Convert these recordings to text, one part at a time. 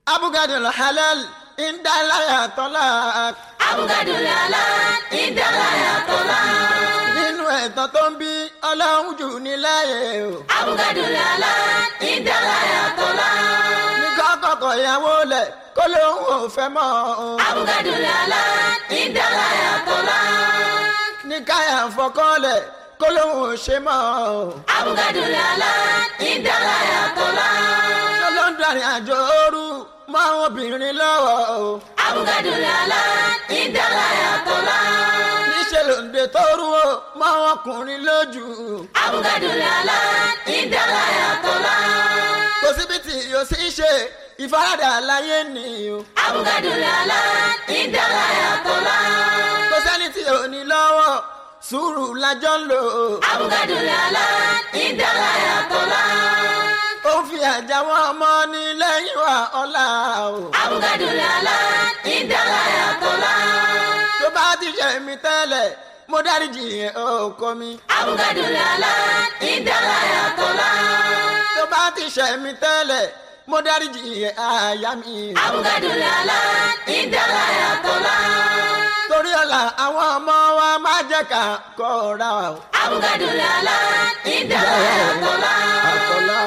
abugadul halal indalaya tọ́lá. abugadul halal indalaya tọ́lá. nínú ẹ̀tàn tó ń bí ọlọ́run jù ní láyé o. abugadul halal indalaya tọ́lá. ní kọ́kọ́kọ́ ìyàwó lẹ̀ kó lóun ò fẹ́ mọ́ o. abugadul halal indalaya tọ́lá. ní káyà fọkànlẹ̀ kó lóun ò ṣe mọ́ o. abugadul halal indalaya tọ́lá. ṣọlọ́dún àrìn àjò ooru mọ́ àwọn obìnrin lọ́wọ́ o. abugadul halal indalaya tọ́lá. níṣẹ́ lòǹde tó rú o mọ́ àwọn ọkùnrin lójú. abugadul halal indalaya tọ́lá. kò síbi tí yóò sì ṣe ìfaradà láyé ni o. abugadul halal indalaya tọ́lá. kò sẹ́ni tí ò ní lọ́wọ́ sùúrù lájọ́ ń lò ó. abugadul halal indalaya tọ́lá. ó ń fi àjà wọn ọmọ ní lẹ́yìn wa ọ̀la o. abugadul halal indalaya tọ́lá. tó bá ti ṣe mí tẹ́lẹ̀ mo dáríjì ẹ̀ ọkọ mi. abugadul halal indalaya tọ́lá. tó bá ti ṣe mí tẹ́lẹ̀ mo dáríjì ẹ̀ àyà mi. abugadul halal indalaya tọ́lá. torí ọ̀la àwọn ọmọ wa máa jẹ́ ká kọ́ra o. abugadul halal indalaya tọ́lá. àtọ́lá.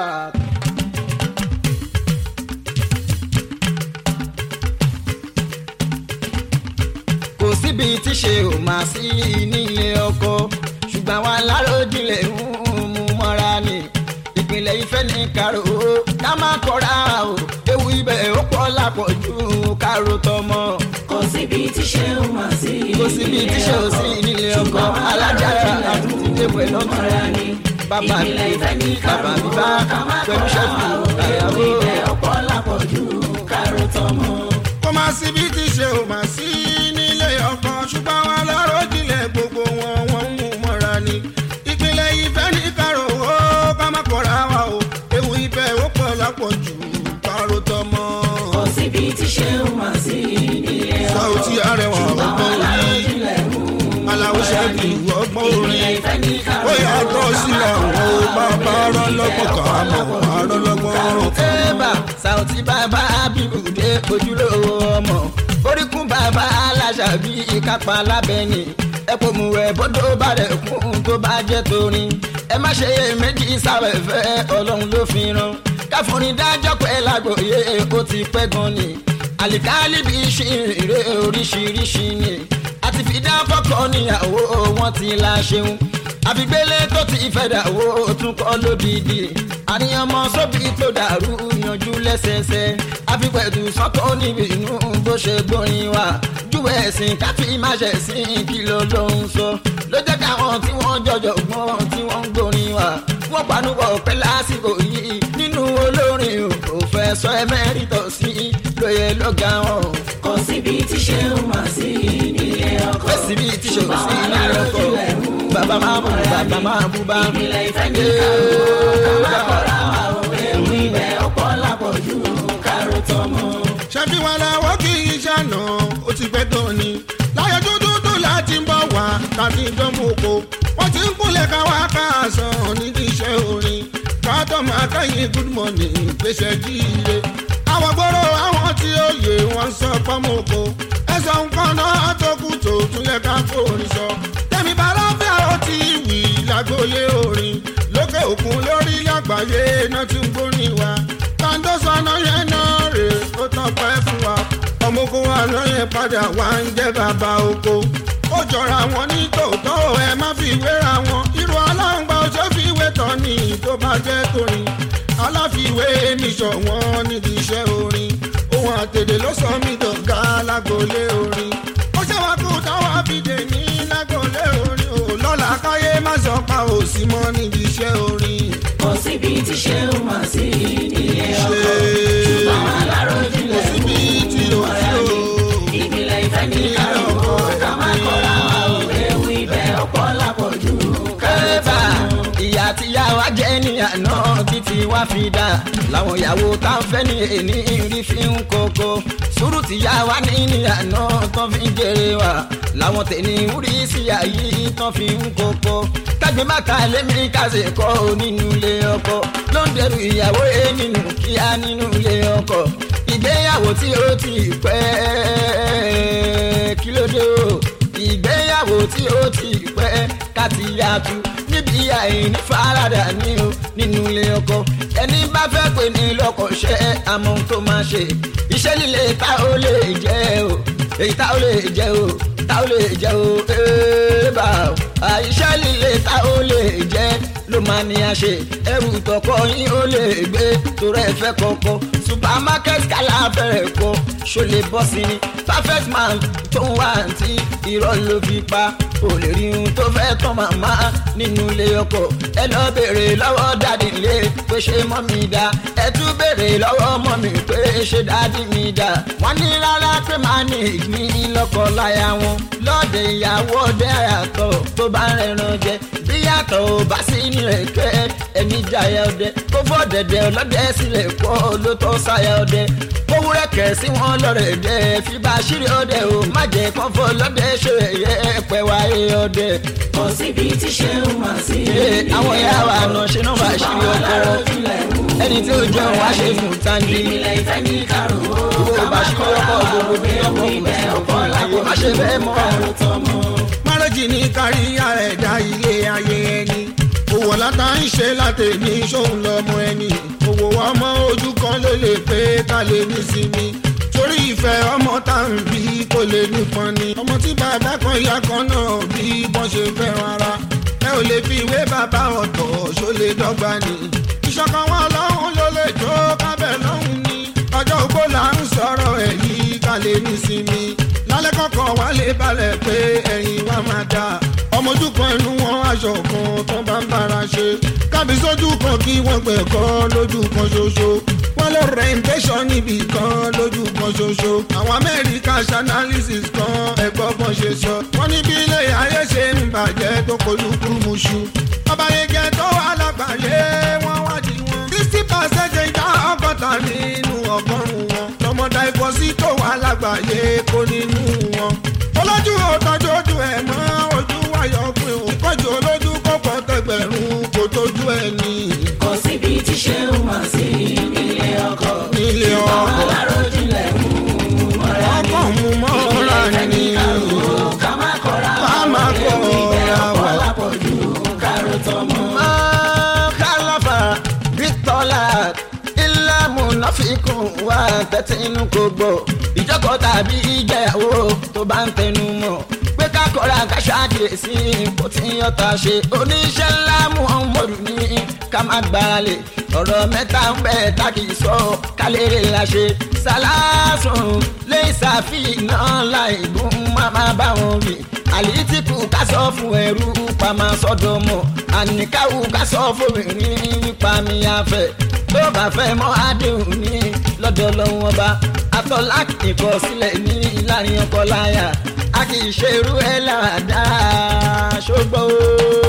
kò síbi tí ṣe ò máa sí nílé ọkọ ṣùgbọ́n àwọn aláròjinlẹ̀ ń mú mọ́ra ni ìpínlẹ̀ ìfẹ́ ní karo ká má kọ́ra o ewu ibẹ̀ ó pọ̀ lápọ̀jù kárò tọmọ kò síbi tí ṣe ń mà sí. kò síbi tí ṣe ò sí nílé ọkọ alájára àti tìde pẹ̀lú ọ̀tún ni. bàbá mi ìpínlẹ̀ ìfẹ́ ní bàbá mi bá pẹ̀lú ṣẹ́fù àyàwó. ọ̀pọ̀ lápọ̀jù kárò tọmọ. kó má síbi tí ṣe ò má sí nílé ọkọ ṣùgbọ́n wọn lọ́rọ̀ jinlẹ̀ gbogbo wọn wọn ń mú mọ́ra ni ìpínlẹ̀ ìfẹ́ ní kárò ó ká má kọ́ra wa o ewu ìfẹ́ ó pọ̀ lápọ̀jù kárò tọmọ. kò síbi tí ṣe ń mà sí nílé ọkọ. Saoty Arẹwà ọgbọ́n orí aláwọ̀ ṣẹ́bi ọgbọ́n orí ó yàtọ̀ sílẹ̀ àwọn bàbá rọ́lọ́gbọ̀n kan mọ̀ àrọ́lọ́gbọ̀n kan. Eba Saoty bàbá Abibude ojúlówó ọmọ oríkún bàbá aláṣàbí ìkápá lábẹ́ni ẹ̀pọ̀ mú ẹ̀ bọ́dọ̀ bá rẹ̀ kún tó bá jẹ́ torin ẹ má ṣe méjì sáwẹ̀fẹ́ ọlọ́run ló fi ràn káfọ́rin dájọ́ pé lágbòye ó ti pẹ́ gan ni àlìkálì bí ṣìrìrè oríṣiríṣi ni àti fìdá fọ́kọ níyàwó wọn ti la ṣeun àfigbélé tó ti fẹ́ dàwó tún kọ́ lódìdí àníyàn mọ sóbì tó dàrú yanjú lẹ́sẹẹsẹ àfipẹ̀tù sọ́kọ́ níbi inú bó ṣe gbórin wa júwèé ẹ̀sìn káfí má ṣe sìn kí ló ló ń sọ ló jẹ́ káwọn tí wọ́n jọjọ gbọ́n tí wọ́n ń gbórin wa wọ́n panupọ̀ pẹ́ lásìkò yìí nínú olórin o Professor Emeritus lóye lọ́gà wọn o kò síbi tí ṣe ń mà sí nílé ọkọ. fẹsí bíi tíṣọ sí ilé ọkọ bàbá máa mú bàbá máa bú bá ìpínlẹ̀ ìfẹ́ ní kárò ká má kọ́ra wa o ewu ibẹ̀ ọ̀pọ̀ lápọ̀jù kárò tọmọ. ṣebí wọn làwọn kì í ṣàná ó ti pẹ́ tó ni láyé dúdú tó láti ń bọ̀ wá láti dánwò oko wọ́n ti ń kúnlẹ̀ káwá káàsán nídìí iṣẹ́ orin káàtọ́ máa kẹ́yìn good morning gbèsè jíire àwọn gbòòrò àwọn tí ó yè wọ́n sọ pọ́nmọ́ oko ẹ̀sọ́ nǹkan náà tó kù tó tún yẹ ká fòrin sọ tẹ̀mí balọ́fẹ́ ó ti wì lágboolé orin lókè òkun lórí àgbáyé náà ti ń gbórin wa kàńdó sọnà yẹn náà rè ó tán pẹ́ fún wa ọmọkùn àná yẹn padà wá ń jẹ́ bàbá oko ó jọra wọn ní tòótọ́ ò, ẹ má fi wéra wọn irú aláǹgbá ọjọ́ fi wé tán ní tó bá jẹ́ torin aláfiwé mi ṣọ̀wọ́n nídìí iṣẹ́ orin ohun àtẹ̀dẹ̀ ló sọ mí dọ̀gá lágboolé orin ó ṣe wá kó táwa fìdè ní lágboolé orin ò lọ́la káyé má sọ pa òsì mọ́ nídìí iṣẹ́ orin kò síbi tí ṣe ń mà sí nílé ọkọ. ṣe ṣùgbọ́n aláròjinlẹ̀ síbi tí o tí o. ìpínlẹ̀ ìfẹ́ ní kárò ká má kọ́ra wa o ewu ibẹ̀ ọ̀pọ̀ lápọ̀jù kárò kẹ́bà tọmọ. ìyá tí yá wa jẹ́ ní àná títí wá fi dà láwọn ìyàwó tá ń fẹ́ ní èní rí fi ń kókó sùúrù tí yá wa ní ní àná tán fi ń jèrè wa làwọn tẹ̀lé orí sí àyè tán fi ń kókó kágbé má ka lémi kásì kọ́ nínú ilé ọkọ ló ń dẹrù ìyàwó ẹ nínú kíá nínú ilé ọkọ ìgbéyàwó tí ó ti pẹ́ kí ló dé o ìgbéyàwó tí ó ti pẹ́ káti yàtú níbi àìní faradà ní o nínú ilé ọkọ ẹni bá fẹ́ pè ní lọ́kọ̀ọ́ṣẹ́ àmọ́ ohun tó máa ṣe iṣẹ́ líle tá ó lè jẹ́ o èyí tá ó lè jẹ́ o tá ó lè jẹ́ o éèbà àìṣẹ́ líle tá ó lè jẹ́ ló máa ní a ṣe ẹrù tọkọ yín ó lè gbé torí ẹ fẹ́ kọ́kọ́ supermarket kálá fẹ́rẹ̀ kọ́ ṣó lè bọ́ sí ni perfect man tó ń wá àǹtí irọ́ ló fi pa ò lè rí ohun tó fẹ́ tán màmá nínú ilé ọkọ ẹ lọ béèrè lọ́wọ́ dáàdì ilé pé ṣé mọ́ mi dá ẹ tún béèrè lọ́wọ́ mọ́ mi pé ṣé dáàdì mi dá wọ́n ní rárá pé máa ní ìgbín lọ́kọ láya wọn lọ́ọ̀dẹ̀ ìyàwó ọdẹ àyàtọ̀ tó bá ń rẹran jẹ bí yàtọ̀ ò bá sí nílẹ̀ kẹ́ ẹni jayà ọdẹ kó fọ́ dẹ̀dẹ̀ ọlọ́dẹ sílẹ̀ kọ́ ló tọ́ sáyà ọdẹ kówúrẹ́ kẹ̀ sí wọn lọ́rẹ̀ dẹ́ fi bá ṣírí ọdẹ o má jẹ́ kán fọ́ lọ́dẹ ṣe ẹ̀yẹ pẹ́ wáyé ọdẹ. kò síbi tí ṣe ń mà sí. Ee, àwọn ìyá wa àná ṣe náà bá ṣírí ọkọ ẹni tí ó jẹun wá ṣe fún tandi ìpìlẹ̀ ìfẹ́ ní karùn-ún. gbogbo bá ṣírí ọkọ gbogbo bí ọkọ kò sí ọkọ láyé má ṣe bẹ́ẹ̀ mọ́. márẹ́jì ní káríyá ẹ̀dá ilé ayé ẹni òwò látà ń ṣe látẹ̀mí ṣóun lọ́mọ ẹni òwò ọmọ ojú kan ló lè pé ká lè ní sinmi torí ìfẹ́ ọmọ tá à ń bí kò lè nípọn ni ọmọ tí bàbá kan ìyá kan náà bí bọ́n ṣe fẹ́ràn ara ẹ ò lè fi ìwé bàbá ọ̀tọ̀ ṣó lè dọ́gba ni ìṣọ̀kan wọn lọ́hùn ló lè jó kábẹ́ lọ́hùn ni ọjọ́ ògbó là ń sọ̀rọ̀ ẹ̀ yìí ká lè ní sinmi lálẹ́ kọ̀ọ̀kan wá lè balẹ̀ pé ẹ̀yìn wa máa dà ọmọ ojú kan inú wọn aṣọ kan tó bá ń bára ṣe kábí sójú kan kí wọ́n gbẹ̀kọ́ lójú kan ṣoṣo wọ́n lọ rẹ̀ǹtẹ́sọ̀ níbì kan lójú kan ṣoṣo àwọn amẹ́ríkà ṣanalysis kan ẹ̀gbọ́n kan ṣe sọ wọ́n ní bí ilé ayé ṣe ń bàjẹ́ tó kolúkú muṣu ọba yege tó wà lágbàáyé wọ́n wádìí wọn sixty percent ìdá ọgọ́ta nínú ọgọ́rùn-ún wọn lọ́mọdé ìfọ́sí tó wà lágbàáyé kó nínú wọn olójú ọ̀tọ́jú ojú ẹ̀ mọ́ ojú wáyọ̀ pé o ìkọ́jú olójú kọ́kọ́ tẹgbẹ̀rún kò tójú ẹ̀ ní kò síbi tí ṣe ń mà sí nílé ọkọ. nílé ọkọ̀ aláròjinlẹ̀ mú mọ́ra ní. ọkọ̀ mú mọ́ra ìfẹ́ ní ní karùn-ún. ká má kọ́ra Ká má ewu ibẹ̀ kọ́ra ọ̀pọ̀ wa. lápọ̀jù kárò tọmọ. kálọ́fà bítọ́lá ilé múnáfíkùn wà tẹ́tí inú kò gbọ́ ìjọkọ̀ tàbí ìjẹyàwó tó bá ń tẹnu mọ́ pé kákọ́ra káṣáàkìyèsí kò tí ń yọta ṣe oníṣẹ́ ńlá muhammadu ní ká má gbáralè ọ̀rọ̀ mẹ́ta ń bẹ̀ tá kì í sọ kálérè la ṣe sálásùn lè ṣàfihàn láì gún máma bá wọn wí àlìtìkù ká sọ fún ẹrú pamọ́ sọ́dọ̀ mọ́ àníkàwù ká sọ fóbìnrin nípa mi àfẹ́ tó bá fẹ́ mọ́ àdéhùn ní lọ́dọ̀ lọ́wọ́ ọba atọ́lá ìkọsílẹ̀ ní láàrin ọkọ láyà a kì í ṣe irú ẹ̀ láàdáa ṣùgbọ́n ó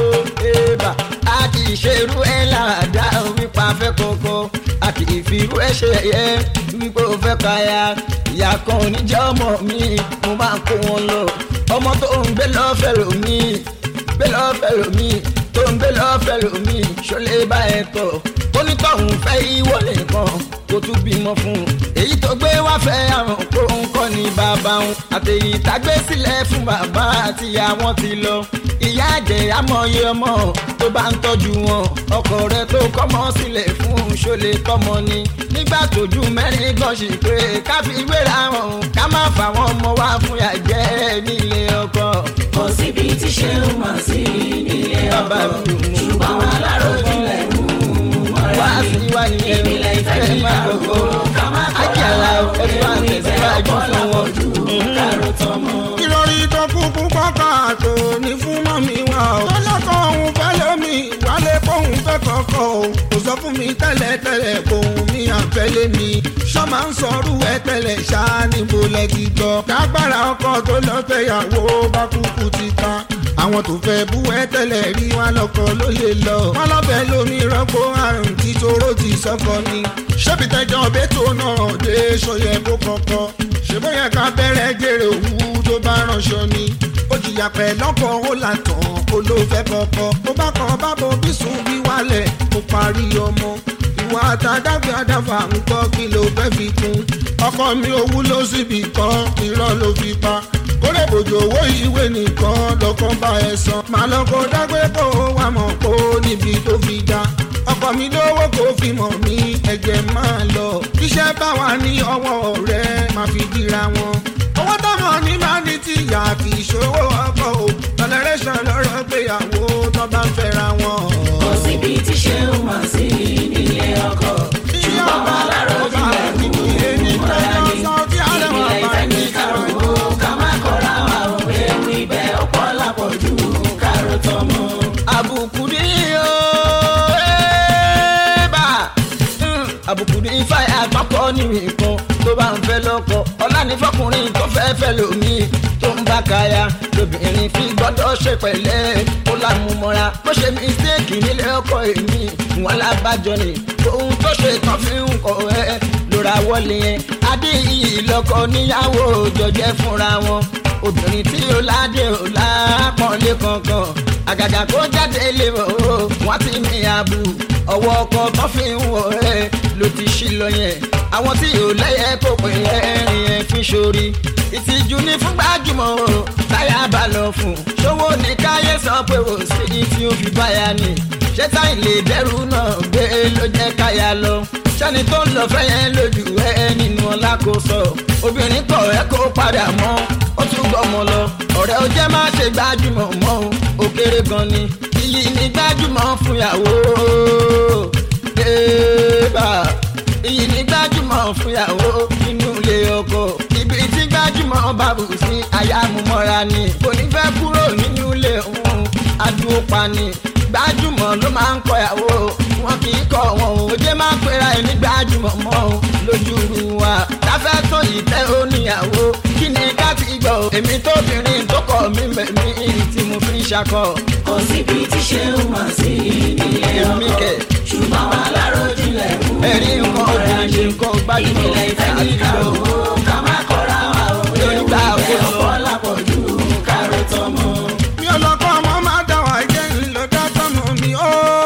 ébà a kì í ṣe irú ẹ̀ láàdáa wípa fẹ́ kọ́kọ́ a kì í fi irú ẹ̀ ṣe ẹ̀yẹ wípé ó fẹ́ káyà ìyá kan oníjẹ́ ọmọ mi mo máa kó wọn lọ ọmọ tó ń gbé lọ́fẹ̀ẹ́ lómi gbé lọ́fẹ̀ẹ́ lómi tó ń gbé lọ́fẹ̀ẹ́ lómi ṣọlẹ̀ bá ẹ tọ̀ onítọ̀hún fẹ́ ìwọ nìkan kó tún bímọ fún un èyí tó gbé wá fẹ́ àrùn kó ń kọ́ ní bàbá òun àtẹ̀yí tágbé sílẹ̀ fún bàbá àti ìyá wọn ti lọ ìyá àjẹ́ amọ̀ye ọmọ tó bá ń tọ́jú wọn ọkọ rẹ tó kọ́mọ sílẹ̀ fún un ṣọlẹ̀ tọmọ ni nígbà tójú mẹ́rin gan ṣì pé ká fi wéra wọn ká má fà wọn ọmọ wá fún yà jẹ́ nílé ọkọ. kò síbi tí ṣe ń mà sí nílé Bàbá ọkọ. mi ò mú ṣùgbọ́n aláròjinlẹ̀ mú mọ́ra wá ní. sí wá nìyẹn ìpìlẹ̀ ìfẹ́ ní má gbogbo karùn-ún. ká má Àjàlá kọ́ra ẹ̀fọ́ ewu ibẹ̀ àtẹ̀síwájú ọ̀pọ̀ fún wọn. lápọ̀jù kárò tọmọ. ìròrí tó kúkú kọ́kọ́ àtò ní fún mọ́mí wa o. tọ́lọ́kọ̀ òun fẹ́ lómi wálé fóun fẹ́ kọ́kọ́ o. kò sọ fún mi tẹ́lẹ̀ tẹ́lẹ̀ kóun mi àfẹ́lẹ́ mi. sọ máa ń sọrú ẹ tẹ́lẹ̀ ṣáá níbo lẹ ti gbọ́. kágbára ọkọ tó lọ fẹ́yàwó bá kúkú ti tán. àwọn tó fẹ́ bú ẹ tẹ́lẹ̀ rí wa lọ́kọ ló lè lọ. wọ́n lọ́fẹ́ lómi rọ́pò àrùn tí toró ti sọ́kọ ni. ṣébi tẹjọ́ bẹ́tò náà dé ṣọyẹ kó kọ́kọ́. ṣèbó yẹ ká bẹ̀rẹ̀ jèrè òwú tó bá ránṣọ ni. ó jìyà pẹ̀ lọ́kọ̀ ó là tán ó ló fẹ́ kọ́kọ́. ó bá kan bábọ̀ bí sùn bí wálẹ̀ ó parí ọmọ. ìwà àtàdágbé àdáfà ń gbọ́ kí ló fẹ́ fi kún. ọkọ mi ò wúlò síbi kan irọ́ ló fi pa kórè bòjò owó ìwé nìkan lọ́kàn bá ẹ san màá lọ́kọ̀ dágbé kó wà mọ̀ kó níbi tó fi dá ọkọ mi lówó kó fi mọ̀ mí ẹ̀jẹ̀ máa lọ iṣẹ́ bá wà ní ọwọ́ rẹ̀ máa fi dira wọn owó tọmọ ní máa ní tìyà kì í ṣòwò ọkọ o tọlẹrẹsàn lọ́rọ̀ gbéyàwó tó bá ń fẹ́ra wọn. kò síbi tí ṣe ń mọ̀ sí nílé ọkọ ṣùgbọ́n bá lárò jùlọ kú mọ́ra ní ìpìlẹ̀ ìfẹ́ ní kárò ká má kọ́ra wa ò ewu ibẹ̀ ọ̀pọ̀ lápọ̀jù kárò tọmọ. àbùkù ní o ẹ́ẹ́bà àbùkù ní fàyà àpapọ̀ ní nǹkan tó bá ń fẹ́ lọ́kọ ọ̀la ní fọkùnrin tó fẹ́ fẹ́ lómi tó ń bá kaya lóbìnrin fi gbọ́dọ̀ ṣe pẹ̀lẹ́ ó lámúmọ́ra bó ṣe mistake nílé ọkọ èmi wọn lábàjọ ni ohun tó ṣe tán fi ń kọ ẹ lóra wọlé yẹn adé yìí lọkọ níyàwó jọjẹ fúnra wọn obìnrin tí ó ládé ò lápọ̀nlé kankan àgàgà kó jáde lé o wọ́n ti ní abu ọwọ́ ọkọ tó fi ń wọ̀ ẹ́ ló ti ṣí lọ yẹn àwọn tí ò lẹ́yẹ kó pè é ẹ̀rìn ẹ̀ fi ṣorí ìtìjú ní fún gbajúmọ̀ o táyà bá lọ fún ṣòwò ní káyé sọ pé o sí tí ó fi báyà ni ṣé táyì lè dẹ́rù náà gbé ló jẹ́ káyà lọ sẹ́ni tó ń lọ fẹ́ yẹn lójú ẹ nínú ọlá kò sọ obìnrin kọ̀ ẹ́ kó padà mọ́ ó tún gbọ́mọ lọ ọ̀rẹ́ ó jẹ́ má ṣe gbajúmọ̀ mọ́ ó kéré gan ni iyì ní gbajúmọ̀ fún ìyàwó débà iyì ní gbajúmọ̀ fún ìyàwó nínú ilé ọkọ ibi tí gbajúmọ̀ bá bù sí àyàmúmọ́ra ni kò ní fẹ́ kúrò nínú ilé òun adúró pa ni gbajúmọ̀ ló máa ń kọ ìyàwó wọn kì í kọ wọn o òjé máa ń pera ẹ ní gbajúmọ̀ mọ́ o lójú ru wa káfẹ́ tó yìí tẹ́ ó níyàwó kí ni ká ti gbọ́ èmi tóbìnrin tó kọ̀ mí mẹ́mí tí mo fi ń ṣakọ. kò síbi tí ṣe ń mọ̀ sí nílé Èmi ọkọ kẹ̀. ṣùgbọ́n wà lárò jùlọ kú ẹ̀rí nǹkan obìnrin ṣe nǹkan gbajúmọ̀ ìpìlẹ̀ ìfẹ́ ní kárò ká má kọ́ra wa ò ewu Yorùbá ibẹ̀ àwòrán. ọ̀pọ̀ lápọ̀jù kárò tọmọ. mi ò lọ́kọ́ ọmọ máa dá wà jẹ́ ńlọ́dá tọmọ mi ó.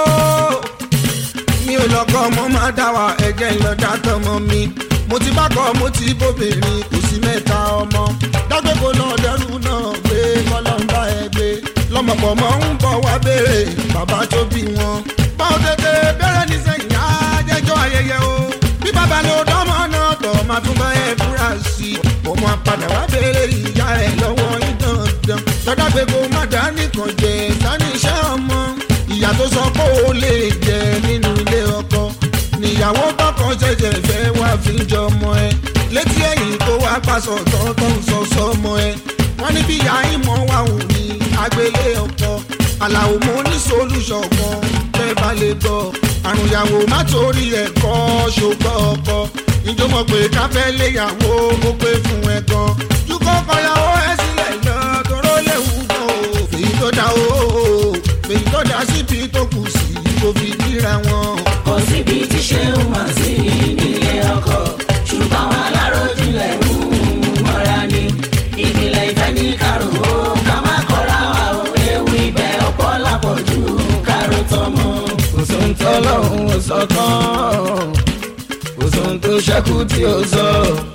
mi ò lọ́kọ́ ọmọ máa dá wà ẹ̀jẹ̀ ńlọ́dá tọmọ mi. mo ti bá kọ́ mo ti bóbìnrin kò sí mẹ́ta ọmọ. dágbébo náà dẹrù náà gbé kọ́lọ́mbà ẹ gbé. lọ́mọpọ̀ mọ́ ń bọ̀ wá béèrè bàbá tó bí wọn. báwo tètè bẹ̀rẹ̀ ní sẹ́yìn ajẹ́jọ́ ayẹyẹ o. bí bàbá ló dánmọ́ náà tọ̀ máa tún bá ẹ fúra sí i. mo máa padà wá béèrè ìyá ẹ lọ́wọ́ yín dandan. lọ́dọ̀ pé kó má dá nìkan jẹ sani iṣẹ́ ọmọ. ìyá tó sọ pé ó lè jẹ nínú ilé ọkọ. níyàwó tọkọ ṣẹ̀ṣẹ̀ fẹ́ wá fi jọ ọmọ ẹ. létí ẹ̀yìn tó wá pàṣọ tọ́tọ́ ń sọ sọmọ ẹ. wọ́n ní bí ìyá ìmọ̀ wà wù ní agbélé ọkọ. àlàó mo ní solúṣọ̀ kan tẹ́ bá lè gbọ́. àrùn ìyàwó má torí ẹ̀kọ́ ṣògbọ́ ọkọ. ìjọmọ̀ pé káfẹ́ léyàwó ó pé fún ẹ gan. jùkọ́ kọyàwó ẹ sílẹ̀ lọ toró léwu gan o. fèyí tó dá o fèyí tó dá síbi tó kù sí kò fi kíra wọn. kò síbi tí ṣe ń mọ̀ sí nílé ọkọ ṣùgbọ́n wà lárò jùlọ kú mọ́ra ní ìpìlẹ̀ ìfẹ́ ní kárò ká má kọ́ra wa ò ewu ibẹ̀ ọ̀pọ̀ lápọ̀jù kárò tọmọ. kò sóhun tó lọ́hùn ò sọ tán kò sóhun tó ṣẹ́kù tí ó sọ.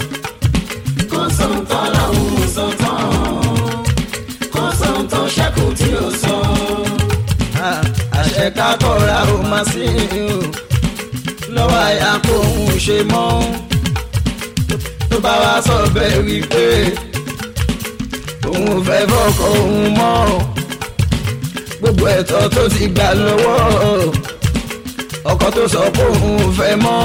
kò sóhun tó lọ́hùn sọ tán kò sóhun tó ṣẹ́kù tí ó sọ. Ah, àṣẹ kákọ́ra ò máa sí o lọ́wọ́ àyà kò ń ṣe mọ́ tó bá wá sọ bẹ́ẹ̀ wípé òun ò fẹ́ fọkọ òun mọ́ gbogbo ẹ̀tọ́ tó ti gbà lọ́wọ́ ọkọ tó sọ pé òun ò fẹ́ mọ́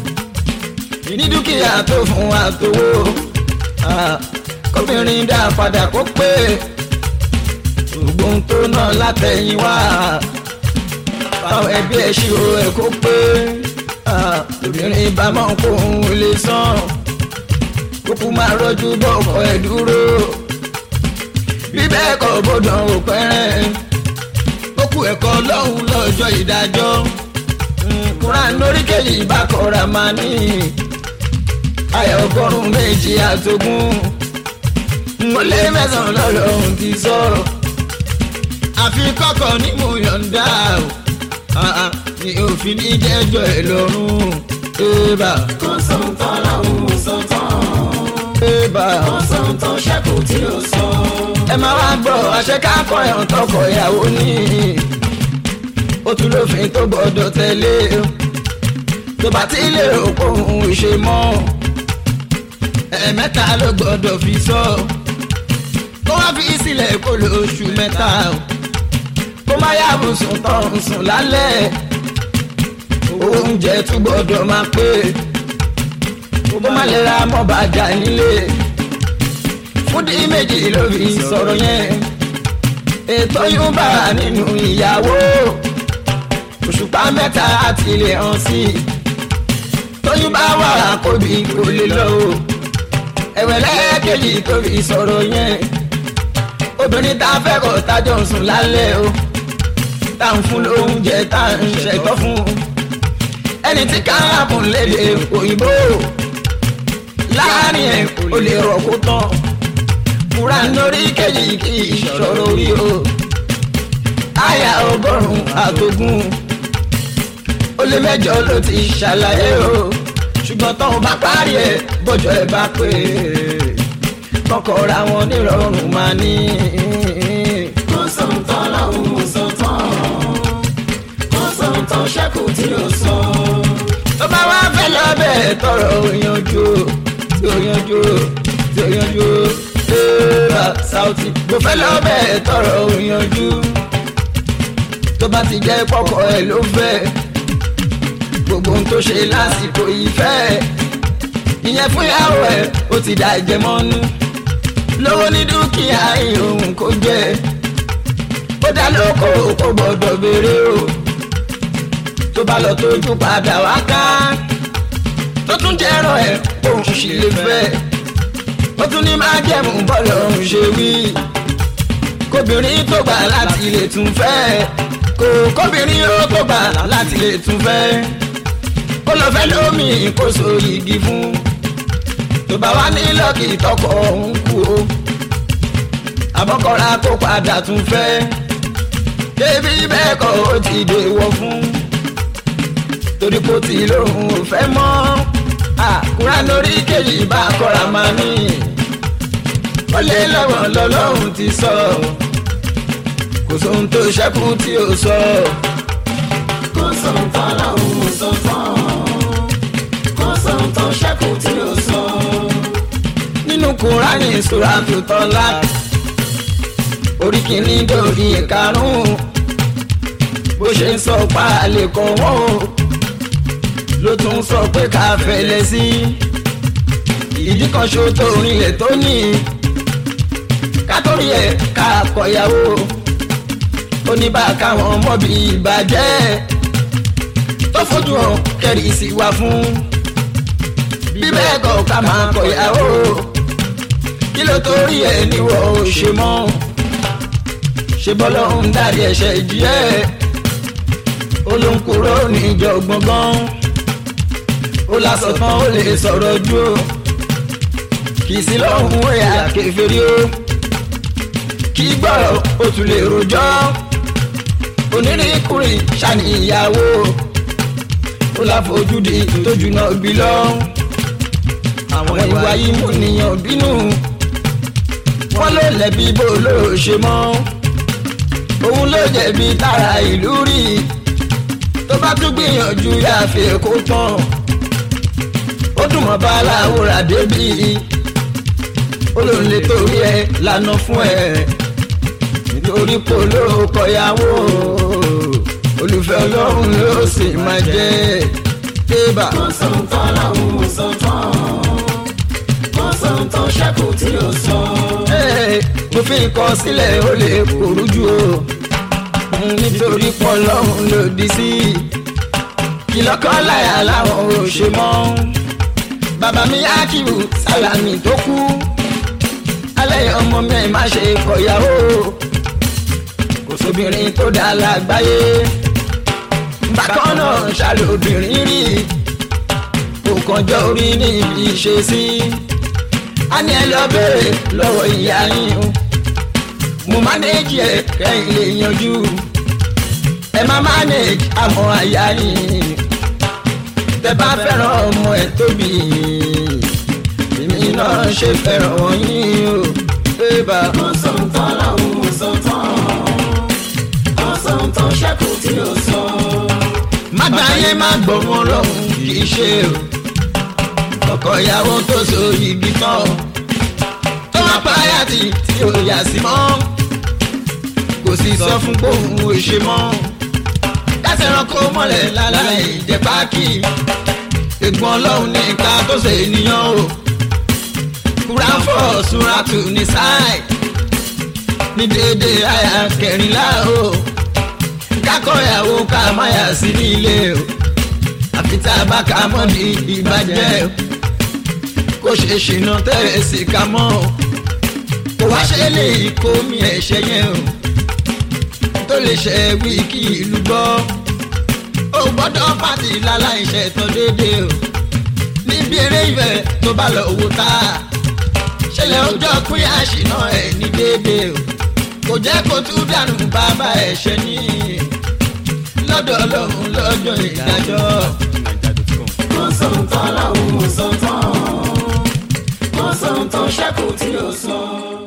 ìní dúkìá tó fún wa tówó Ah, kóbìnrin dá padà kó pé ògbóhun tó náà látẹ̀yìn wá báwọn ẹbí ẹ̀ ṣírò ẹ̀ kó pé ah, obìnrin bá mọ̀ kó òun lè san kókó máa rọ́jú bọ́ ọkọ̀ ẹ̀ dúró bí bẹ́ẹ̀ kọ́ bọ́dọ̀ ò pẹ́rẹ́ kókó ẹ̀kọ́ lọ́hùn lọ́jọ́ ìdájọ́ kúrán lórí kejì bá kọ́ra máa ní ayọ̀ ọgọ́rùn-ún méjì àtogún mo lé mẹ́sàn-án lọ́lọ́run ti sọ̀rọ̀ àfi kọ́kọ́ ní mo yọ̀ǹda o Ah, ah, ni òfin ní jẹ́jọ́ ẹ̀ lọ́rùn ébà kò sóhun tó lọ́hùn sọ tán kò sóhun tó ṣẹ́kù tí ó sọ. ẹ máa wá gbọ́ àṣekákọ̀ ẹ̀hún tọkọ ìyàwó ní ó tún lófin tó gbọ́dọ̀ tẹ̀lé tó bá ti lè rò pé òun ò ṣe mọ́ ẹ̀ẹ̀mẹ́ta ló gbọ́dọ̀ fi sọ kó wá fi sílẹ̀ kó lóṣù mẹ́ta kó má yàgò sùn tán sùn lálẹ́ oúnjẹ tún gbọ́dọ̀ máa pé kó má lè ra mọ́ bàjá nílé fúdí méjì ló fi sọ̀rọ̀ yẹn ètò yóò bá nínú ìyàwó òṣùpá mẹ́ta àti ilé hàn sí i tóyún bá wà kóbi kò lè lọ o ẹ̀wẹ̀ lẹ́ẹ̀kejì tó fi sọ̀rọ̀ yẹn obìnrin tá a fẹ́ kọ́ tájọ́ ń sùn lálẹ́ o tá à ń fún lóúnjẹ tá à ń ṣẹ̀tọ́ fún ẹni tí káàbùn lédè òyìnbó láàrin ẹ̀ kò lè rọ̀ kó tán fura lórí kejì kì í ṣòro rí o àyà ọgọ́rùn-ún àtogún ó lé mẹ́jọ ló ti ṣàlàyé o ṣùgbọ́n tóun bá parí ẹ̀ bọ́jọ́ ẹ̀ bá pé kọ́kọ́ra wọn nírọ̀rùn máa ní. kò sóhun tó lọ́hùn ún sọ tán. kò sóhun tó ṣẹ́kù tí ó sọ. tó bá wá fẹ́ lọ́bẹ̀ tọrọ òyanjú tí òyanjú tí òyanjú ẹ̀ẹ́dà sáùtì mo fẹ́ lọ́bẹ̀ tọrọ òyanjú tó bá ti jẹ́ pọ́kọ ẹ̀ ló fẹ́ gbogbo ohun tó ṣe lásìkò ìfẹ́ ìyẹn fún ìyàwó ẹ̀ ó ti dà ìjẹmọ́nú lówó ní dúkìá ìhòòhùn kò jẹ́ ó dá lóko kó gbọ́dọ̀ béèrè o tó bá lọ tójú padà wá ká tó tún jẹ́rọ ẹ̀ òun sì lè fẹ́ ó tún ní máa jẹ̀mú bọ́ọ̀lù ọ̀hún ṣe wí kóbìnrin tó gbà láti lè tún fẹ́ kò kóbìnrin ó tó gbà láti lè tún fẹ́ kó lọ fẹ́ lómi kó so igi fún tó bá wá ní lọ́ọ̀kì tọkọ òun kú o àbọ̀kọ́ra kó padà tún fẹ́ débi bẹ́ẹ̀ kọ́ ó ti dèwọ̀ fún torí kò tí lóhùn ò fẹ́ mọ́ àkúrá lórí kejì bá kọ́ra máa ní ó lé lọ́wọ́ lọ́lọ́run ti sọ kò sóhun tó ṣẹ́kù tí ó sọ kò sóhun tó lọ́hùn ún sọ tán. kò sóhun tó ṣẹ́kù tí ó sọ. nínú kúránì ìṣúra tó tọ́lá orí kìíní dòrí ìkarùn-ún bó ṣe ń sọ pa àlè kan wọ́n o ló tún sọ pé ká fẹlẹ̀ sí ìdí kan ṣo tó rinlẹ̀ tó ní kátórí ẹ̀ ká kọ̀yàwó ó ní bá káwọn ọmọ bíi ìbàjẹ́ tó fojú hàn kẹ́rì sí wa fún bí bẹ́ẹ̀ kọ́ ká máa kọ̀yàwó kí ló torí ẹ̀ níwọ̀ ò ṣe mọ́ ṣe bọ́lọ́ ń dárí ẹ̀ṣẹ̀ ìjì ẹ̀ ó ló ń kúrò níjọ gbọ̀ngàn ó lásọ tán ó lè sọ̀rọ̀ ju o kì í sí lọ́hùn ẹ̀yà kẹfẹ́rí o kì í gbọ́rọ̀ ó tún lè rojọ́ onírìnkùnrin ṣàní ìyàwó ó láfojúdi tójú náà bí lọ àwọn ìwà yìí mú nìyàn bínú wọn ló lẹ̀bi bó ló ṣe mọ́ òun ló jẹ̀bi tára ìlú rí tó bá tún gbìyànjú yàfẹ́ kó tán ó dùn mọ́ báláwo rà débi ó lòun lè torí ẹ lànà fún ẹ nítorí polo kọyàwó olùfẹ́ ọlọ́run ló sì máa jẹ́ débà. kò sóhun tó lọ́hùn ún sọ tán. kò sóhun tó ṣẹ́kù tí ó sọ. Ẹ́, mo fi kọ sílẹ̀ ó lè kóru jù o nítorí pọ̀ lọ́run lòdì sí kìlọ́kọ́ láyà láwọn ò ṣe mọ́ bàbá mi ákìrù sálàmì tó kú alẹ́ ọmọ mi ẹ̀ má ṣe kọ̀yàwó kò sóbìnrin tó dá lágbáyé bákan náà ṣàlòbìnrin rí kò kànjọ orí níbi ìṣesí a ní ẹ lọ bèrè lọ́wọ́ ìyá yín o mo mánéjì ẹ kẹ́yìn lè yanjú ẹ má mánéjì àmọ́ àyà yín tẹ bá fẹ́ràn ọmọ ẹ tóbi èmi lọ́lọ́run ṣe fẹ́ràn wọ̀nyí o bébà. Kò sóhun tán lọ́hùn ún sọ tán. Kò sóhun tán ṣẹ́kù tí ó sọ. mágbáyé má gbọ́ wọn lọ́hùn kì í ṣe o ọkọ ìyàwó tó so igi tán tó má páyà tí tí ò yà sí mọ́ kò sì sọ fún gbóhùn ò ṣe mọ́ dáṣẹ́ ẹranko mọ́lẹ̀ láláì jẹ́ pákí ẹ̀gbọ́n ọlọ́run ní ìka tó ṣe ènìyàn o kúráfọ̀ súrátù ní sáì ní déédéé àyà kẹrìnlá o kákọ̀yàwó ká máyà sí nílé o àfi tá a bá ka mọ́ ní ìbàjẹ́ o kó ṣe ṣìnà tẹ́rẹ̀ sí ká mọ́ o kó wá ṣe lè kó mi ẹ̀ṣẹ̀ yẹn o tó lè ṣe wí kí ìlú gbọ́ ó gbọ́dọ̀ pàtì láláìṣẹ̀ tán déédéé o níbi eré ìfẹ́ tó bá lọ owó tá a ṣẹlẹ̀ ọjọ́ pín àṣìná ẹ̀ ní déédéé o kò jẹ́ kó tún dànù bàbá ẹ̀ṣẹ̀ ní lọ́dọ̀ ọlọ́run lọ́jọ́ ìdájọ́. Kò sóhun tán lọ́hùn ún sọ tán. Kò sóhun tán ṣẹ́kù tí ó sọ.